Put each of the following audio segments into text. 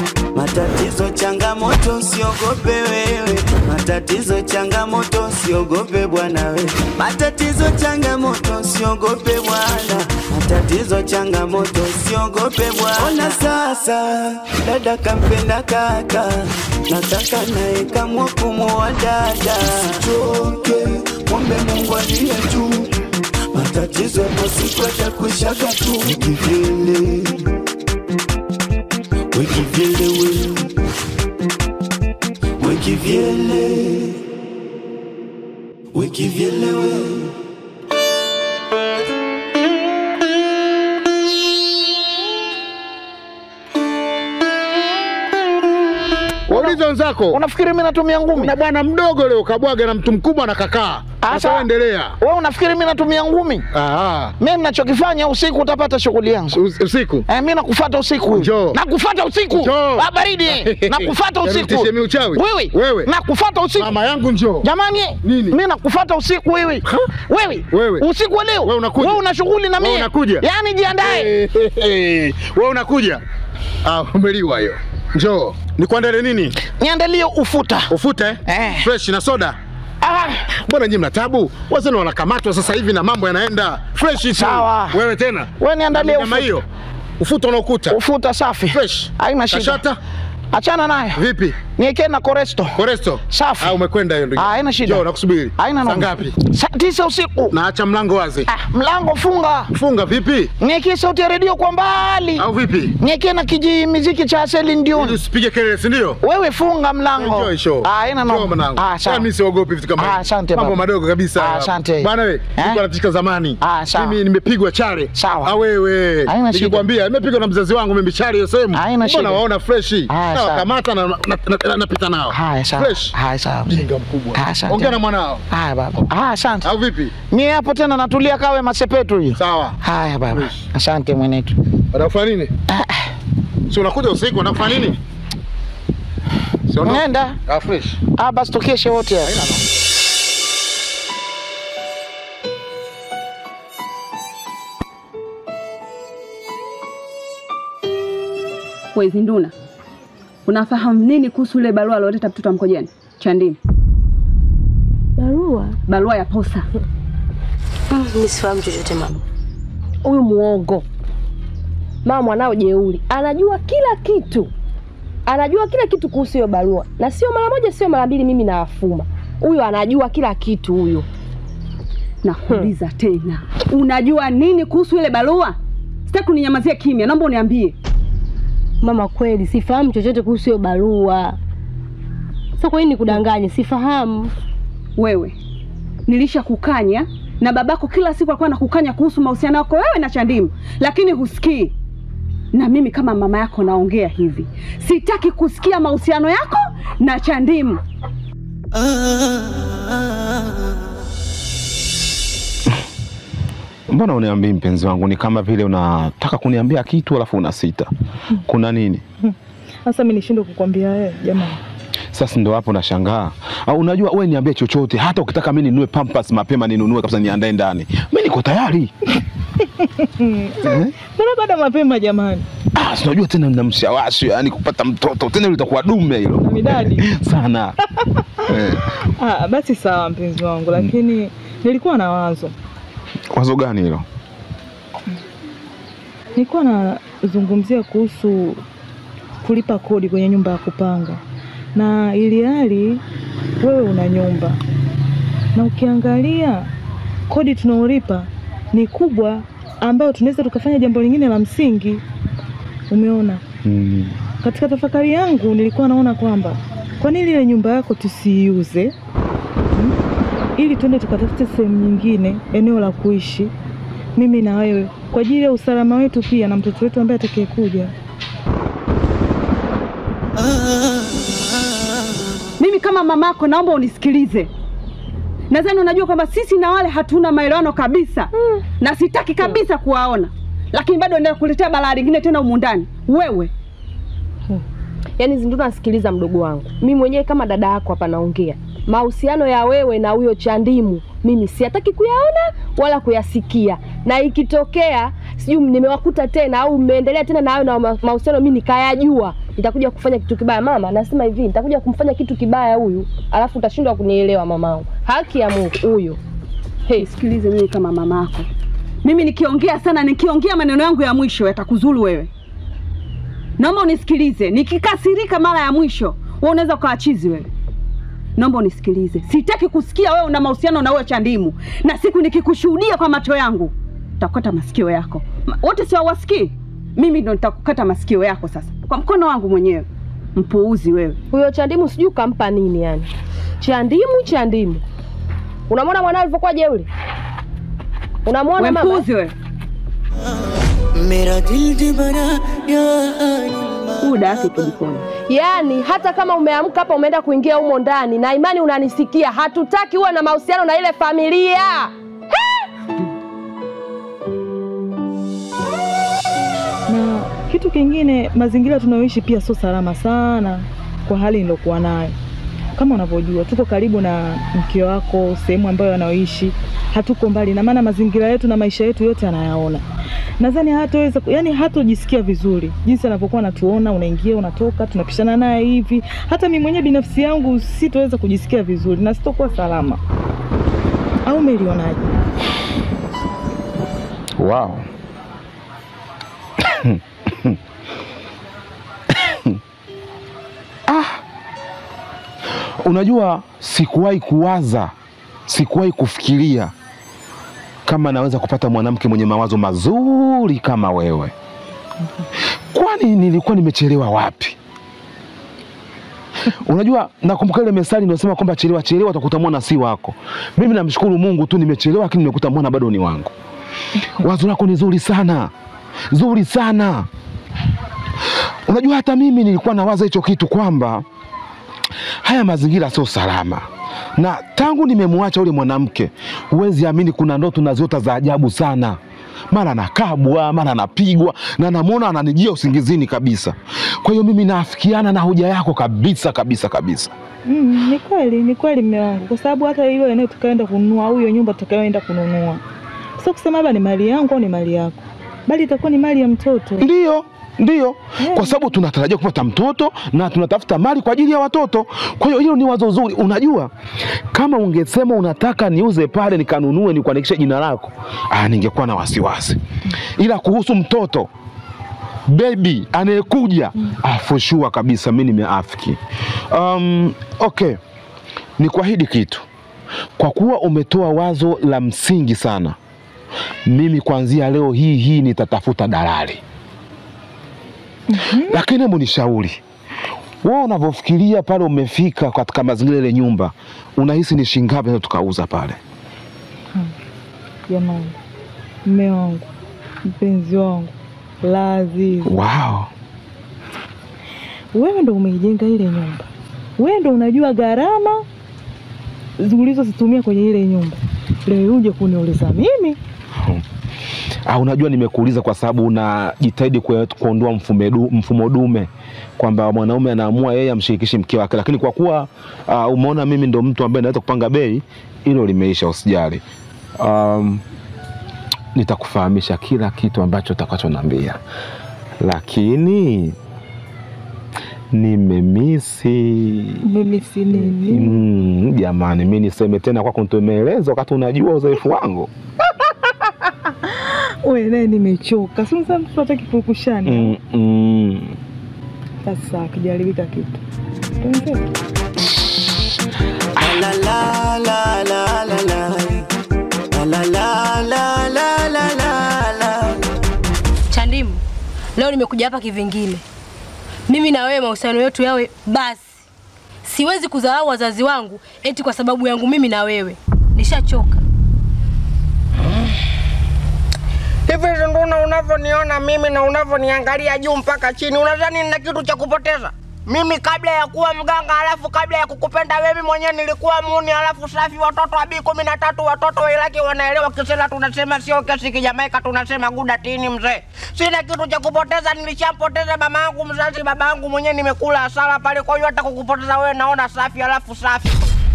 Matatizo changamoto, usiogope wewe. Matatizo changamoto, usiogope bwana we. Matatizo changamoto, usiogope bwana. Matatizo changamoto, usiogope bwana. Ona sasa, dada kampenda kaka, nataka naye kamwa kumuoa dada. Usichoke, mwombe Mungu aliye juu. Matatizo yapo siku yatakuishaga tu. Kivyele Wekivyele we Wekivyele Wekivyele we Waulize wenzako. Unafikiri mimi natumia ngumi? Na bwana mdogo leo kabwaga na mtu mkubwa na kakaa. Sasa endelea. Wewe unafikiri mimi natumia ngumi? Ah. Mimi ninachokifanya usiku utapata shughuli yangu. Usiku? Eh, mimi nakufuata usiku. Njoo. Nakufuata usiku. Njoo. Ah, baridi. Nakufuata Yaani usiku. utishie mimi uchawi? Wewe. Wewe. Nakufuata usiku. Mama yangu njoo. Jamani, Nini? mimi nakufuata usiku wewe. Wewe. Wewe. Usiku wa leo. Wewe unakuja. Wewe una shughuli na Wewe mimi. unakuja. Yaani jiandae. Wewe unakuja? Ah, umeliwa hiyo. Njoo. Nikuandalie nini? Niandalie ufuta. Ufuta eh? Eh. Fresh na soda. Ah, Mbona nyinyi mna tabu? Wazee wanakamatwa sasa hivi na mambo yanaenda fresh tu. Sawa. Wewe tena? wewe niandalie Nyama ufuta. hiyo. Ufuta unaokuta. Ufuta safi. Fresh. Haina shida. Kashata? Achana nayo. Vipi? Niwekee na koresto. Koresto? Safi. Ah, umekwenda hiyo ndugu. Ah, haina shida. Njoo nakusubiri. Haina Saa noma. ngapi? Saa tisa usiku. Naacha mlango wazi. Ah, mlango funga. Funga vipi? Niwekee sauti ya redio kwa mbali. Au vipi? Niwekee na kiji miziki cha Celine Ili Dion. usipige kelele, si ndio? Wewe funga mlango. Enjoy show. Ah, haina Njoo noma. mwanangu. Ah, sawa. Mimi siogopi vitu kama Ah, hivi. asante Mambo baba. madogo kabisa. Ah, asante. Bwana wewe, Eh? nilikuwa natishika zamani. Ah, sawa. Mimi nimepigwa chale. Sawa. Ah, wewe. Haina shida. Nikikwambia nimepigwa na mzazi wangu mimi chale hiyo sehemu. Haina shida. Mbona waona fresh? Ah, Na sawa. wakamata na na- na- na- napita nao. Haya sawa. Fresh. Haya sawa. Mjinga mkubwa. Ah, asante. Ongea na mwanao. Haya baba. Ah, asante. Au vipi? Mimi hapo tena natulia kawe masepetu hiyo. Sawa. Haya baba. Fresh. Asante mwenetu. Unafanya nini? Si unakuja usiku unafanya nini? Si unaona? Nenda. Ah, fresh. Ah, basi tukeshe wote hapa. Wezi Nduna, unafahamu nini kuhusu ile barua alioleta mtoto wa Mkojani Chandini? Barua? Barua ya posa. Mimi sifahamu chochote mama. Huyu muongo. Mama mwanao jeuri, anajua kila kitu, anajua kila kitu kuhusu hiyo barua, na sio mara moja, sio mara mbili. Mimi nawafuma huyo, anajua kila kitu huyo. Nakuuliza tena, unajua nini kuhusu ile barua? Sitaki uninyamazie kimya, naomba uniambie. Mama, kweli sifahamu chochote kuhusu hiyo barua. Sasa kwa nini nikudanganye? Sifahamu. Wewe nilisha kukanya na babako kila siku alikuwa anakukanya kuhusu mahusiano yako wewe na Chandimu, lakini husikii. Na mimi kama mama yako naongea hivi, sitaki kusikia mahusiano yako na Chandimu. Mbona uniambii mpenzi wangu? Ni kama vile unataka kuniambia kitu alafu unasita. Kuna nini? Sasa mimi nishindwe kukwambia wewe jamani. Sasa ndo hapo nashangaa. Au unajua wewe niambie chochote, hata ukitaka mimi ninunue pampers mapema ninunue kabisa niandae ndani. Mimi niko tayari. Mbona bado mapema jamani? Ah, si unajua tena na mshawashi, yani kupata mtoto tena litakuwa dume hilo. Na midadi. Sana. eh, Ah, basi sawa mpenzi wangu, lakini nilikuwa na wazo. wazo gani hilo? Nilikuwa nazungumzia kuhusu kulipa kodi kwenye nyumba ya kupanga, na ili hali wewe una nyumba, na ukiangalia kodi tunaolipa ni kubwa, ambayo tunaweza tukafanya jambo lingine la msingi. Umeona? Mm. Katika tafakari yangu nilikuwa naona kwamba kwa nini ile nyumba yako tusiiuze, hmm? ili tuende tukatafute sehemu nyingine, eneo la kuishi, mimi na wewe, kwa ajili ya usalama wetu pia na mtoto wetu ambaye atakayekuja. Mimi kama mamako naomba unisikilize. Nadhani unajua kwamba sisi na wale hatuna maelewano kabisa na sitaki kabisa kuwaona, lakini bado endelea kuletea balaa lingine tena humu ndani. Wewe Yaani Zinduna, nasikiliza mdogo wangu, mimi mwenyewe kama dada yako hapa naongea mahusiano ya wewe na huyo Chandimu, mimi siataki kuyaona wala kuyasikia, na ikitokea sijui nimewakuta tena au mmeendelea tena na hayo na ma- mahusiano, mimi nikayajua, nitakuja kufanya kitu kibaya. Mama, nasema hivi, nitakuja kumfanya kitu kibaya huyu, alafu utashindwa kunielewa mamangu. Haki ya Mungu huyo. Hey, Sikilize mimi kama mamako, mimi nikiongea sana, nikiongea maneno yangu ya mwisho yatakuzuru wewe. Naomba unisikilize, nikikasirika mara ya mwisho, wewe unaweza ukawa chizi wewe. Naomba unisikilize, sitaki kusikia wewe una mahusiano na huyo Chandimu, na siku nikikushuhudia kwa macho yangu nitakukata masikio yako. Ma- Wote si hawasikii? Mimi ndo nitakukata masikio yako sasa kwa mkono wangu mwenyewe. Mpuuzi wewe. huyo Chandimu sijui kampa nini yani. Chandimu, Chandimu. Unamwona mwanao alivyokuwa jeuri? Unamwona Wewe mama? mpuuzi wewe. मेरा दिल दीवाना यार Huyu dada yake kijikoni. Yaani hata kama umeamka hapa umeenda kuingia humo ndani na imani unanisikia, hatutaki uwe na mahusiano na ile familia. Na kitu kingine, mazingira tunayoishi pia sio salama sana kwa hali nilokuwa nayo. Kama unavyojua tuko karibu na mke wako, sehemu ambayo anaoishi, hatuko mbali, na maana mazingira yetu na maisha yetu yote anayaona. Nadhani hataweza, yani hatojisikia vizuri jinsi anavyokuwa anatuona, unaingia unatoka, tunapishana naye hivi. Hata mimi mwenyewe binafsi yangu sitoweza kujisikia vizuri na sitokuwa salama. Au umelionaje? Wow. ah. Unajua sikuwahi kuwaza, sikuwahi kufikiria kama naweza kupata mwanamke mwenye mawazo mazuri kama wewe. Kwani nilikuwa nimechelewa wapi? Unajua, nakumbuka ile methali inayosema kwamba chelewa chelewa utakuta mwana si wako. Mimi namshukuru Mungu tu, nimechelewa lakini nimekuta mwana bado ni wangu. Wazo lako ni zuri sana, zuri sana. Unajua, hata mimi nilikuwa nawaza hicho kitu kwamba haya mazingira sio salama, na tangu nimemwacha ule mwanamke, huwezi amini, kuna ndoto naziota za ajabu sana. Mara anakabwa, mara anapigwa, na namwona ananijia usingizini kabisa. Kwa hiyo mimi naafikiana na hoja yako kabisa kabisa kabisa. Mm, ni kweli, ni kweli mme wangu, kwa sababu hata hilo eneo tukaenda kununua au hiyo nyumba tutakayoenda kununua, sio kusema labda ni mali yangu au ni mali yako, bali itakuwa ni mali ya mtoto. Ndiyo, ndiyo, kwa sababu tunatarajia kupata mtoto na tunatafuta mali kwa ajili ya watoto. Kwa hiyo hilo ni wazo zuri. Unajua, kama ungesema unataka niuze pale nikanunue nikuandikishe jina lako, ah, ningekuwa na wasiwasi, ila kuhusu mtoto bebi anayekuja ah, for sure kabisa mi nimeafiki. Um, okay, ni kuahidi kitu, kwa kuwa umetoa wazo la msingi sana, mimi kuanzia leo hii hii nitatafuta dalali lakini hebu nishauri wewe, unavyofikiria pale umefika katika mazingira ile nyumba, unahisi ni shilingi ngapi tukauza pale? Jamani, mme wangu, mpenzi wangu, Lazizi, Wow. wewe ndo umeijenga ile nyumba, wewe ndo unajua gharama ulizozitumia kwenye ile nyumba. Leo uje kuniuliza mimi? Ah, unajua nimekuuliza kwa sababu unajitahidi kue- kuondoa mfumo du- mfumo dume kwamba mwanaume anaamua yeye amshirikishi mke wake, lakini kwa kuwa uh, umeona mimi ndo mtu ambaye naweza kupanga bei, hilo limeisha, usijali. Um, nitakufahamisha kila kitu ambacho utakachoniambia, lakini nimemisi Mimi si nini? Mm, jamani, mi niseme tena kwako nitomeeleza wakati unajua uzoefu wangu. Wewe naye nimechoka, si unasema mtu hataki kurukushani. Mm, mm. Sasa kijaribika kitu Tuendelee. La la la la la la. La la la la la la la. Chandimu, leo nimekuja hapa kivingine. Mimi na wewe mahusiano yetu yawe basi. Siwezi kudharau wazazi wangu eti kwa sababu yangu mimi na wewe. Nishachoka. Hivi ndo unavyoniona mimi na unavyoniangalia juu mpaka chini, unadhani nina kitu cha kupoteza? Mimi kabla ya kuwa mganga, alafu kabla ya kukupenda wewe mwenyewe nilikuwa muni, alafu safi, watoto wa bii kumi na tatu, watoto wa Iraki wanaelewa Kisela, tunasema sio kesi Kijamaika, tunasema guda tini. Mzee, sina kitu cha kupoteza, nilishampoteza mama yangu mzazi, baba yangu mwenyewe nimekula hasara pale. Kwa hiyo hata kukupoteza wewe naona safi, alafu safi.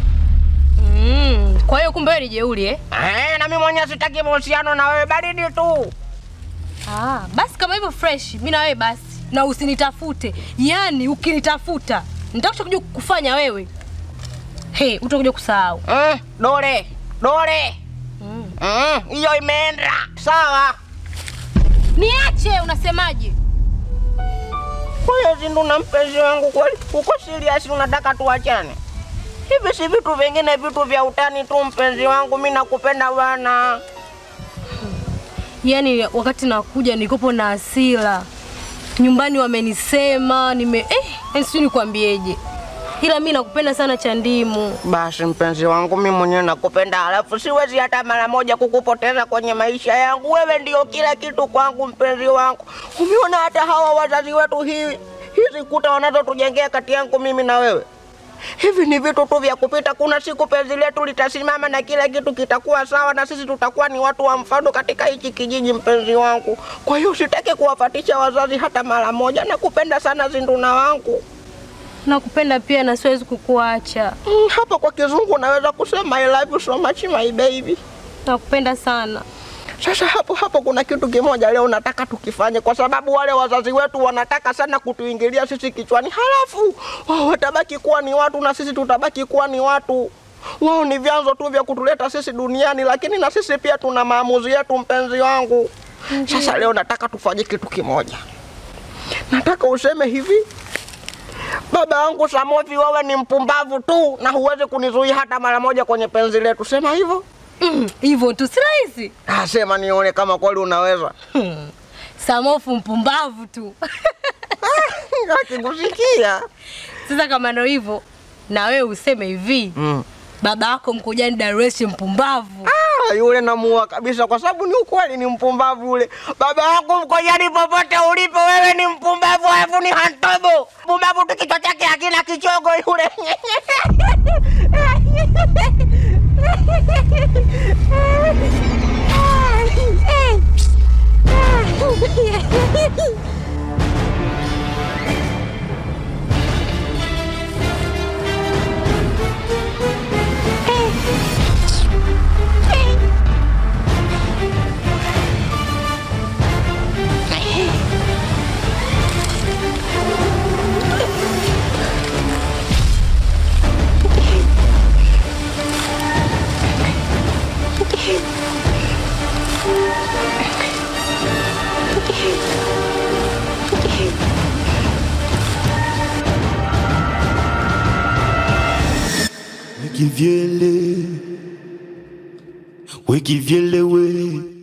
Mm, kwa hiyo kumbe wewe ni jeuri eh? Eh, na mimi mwenyewe sitaki mahusiano na wewe, baridi tu. Ah, basi kama hivyo fresh, mimi na wewe basi. na usinitafute. Yaani ukinitafuta nitakuja kuja kufanya wewe. He, utakuja kusahau. Mm, dole dole Mm, hiyo imeenda sawa. Niache, unasemaje? Kwa hiyo Zindu na mpenzi wangu kweli, uko serious unataka tuachane? Hivi si vitu vingine, vitu vya utani tu mpenzi wangu, mi nakupenda bwana. Yaani wakati nakuja nikopo na hasira, nyumbani wamenisema nime eh, yaani sijui nikwambieje, ila mi nakupenda sana Chandimu. Basi mpenzi wangu, mi mwenyewe nakupenda, alafu siwezi hata mara moja kukupoteza kwenye maisha yangu. Wewe ndio kila kitu kwangu, mpenzi wangu. Umeona hata hawa wazazi wetu, hii hizi kuta wanazotujengea kati yangu mimi na wewe, hivi ni vitu tu vya kupita. Kuna siku penzi letu litasimama na kila kitu kitakuwa sawa, na sisi tutakuwa ni watu wa mfano katika hichi kijiji, mpenzi wangu. Kwa hiyo sitaki kuwafatisha wazazi hata mara moja. Nakupenda sana Zinduna wangu. Nakupenda pia na siwezi kukuacha. Mm, hapa kwa kizungu naweza kusema I love you so much my baby. Nakupenda sana. Sasa hapo hapo kuna kitu kimoja leo nataka tukifanye, kwa sababu wale wazazi wetu wanataka sana kutuingilia sisi kichwani, halafu wao watabaki kuwa ni watu na sisi tutabaki kuwa ni watu. Wao ni vyanzo tu vya kutuleta sisi duniani, lakini na sisi pia tuna maamuzi yetu, mpenzi wangu. Sasa leo nataka tufanye kitu kimoja, nataka useme hivi Baba yangu Samovi, wewe ni mpumbavu tu na huwezi kunizuia hata mara moja kwenye penzi letu. Sema hivyo Mm, Hivyo tu si rahisi. Ah, sema nione kama kweli unaweza. Samofu mpumbavu tu. Akikusikia Sasa kama ndo hivyo, na wewe useme hivi mm. baba yako Mkojani Darwesh mpumbavu. Ah, yule namuua kabisa, kwa sababu ni ukweli, ni mpumbavu yule. Baba yako Mkojani, popote ulipo, wewe ni mpumbavu, alafu ni hantobo mpumbavu tu, kichwa chake hakina kichogo yule. Wikivyele, wikivyele we